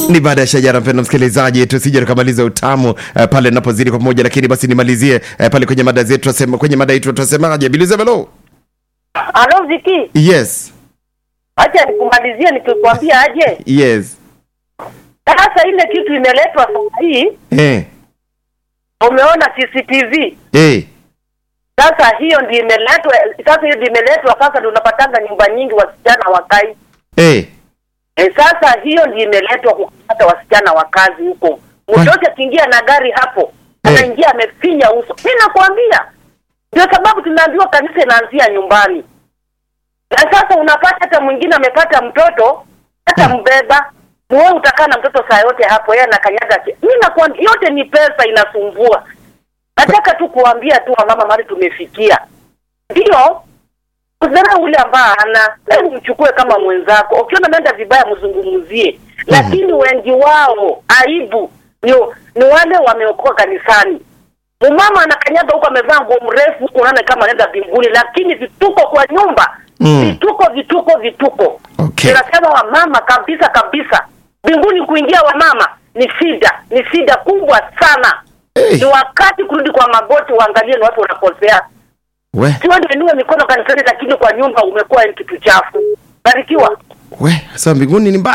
ni baada ya shajara mpendo msikilizaji tusije tukamaliza utamu uh, pale napozidi kwa pamoja lakini basi nimalizie uh, pale kwenye mada zetu tunasema kwenye mada yetu tunasemaje bilizebelo Alo Viki, yes acha nikumalizie nikikwambia aje. yes Sasa ile kitu imeletwa sasa hii, eh umeona CCTV. eh Sasa hiyo ndio imeletwa, sasa hiyo ndio imeletwa, sasa ndio unapatanga nyumba nyingi wasichana wakai. eh E, sasa hiyo ndio imeletwa kupata wasichana wa kazi huko. Mtoto akiingia na gari hapo, anaingia amefinya uso. Mimi nakwambia ndio sababu tunaambiwa kanisa inaanzia nyumbani. Na sasa unapata hata mwingine amepata mtoto hata mbeba wewe utakaa na mtoto saa yote hapo, yeye anakanyaga. ki- Mimi nakwambia yote ni pesa inasumbua. Nataka tu kuambia tu wamama mali tumefikia, ndio usidharau ule ambaye ana hebu mchukue kama mwenzako. Ukiona ameenda vibaya, mzungumzie, lakini wengi wao aibu ni, ni wale wameokoka kanisani. Mumama anakanyaga huko amevaa nguo mrefu huko, unaona kama anaenda mbinguni, lakini vituko kwa nyumba Mm. vituko vituko vituko. Okay. Tunasema wamama kabisa kabisa, mbinguni kuingia wamama ni shida, ni shida kubwa sana. Eh. Ni wakati kurudi kwa magoti, uangalie ni watu wanakosea we sio ndio inue mikono kanisani, lakini kwa nyumba umekuwa ni kitu chafu. Barikiwa. we sasa mbinguni ni mbali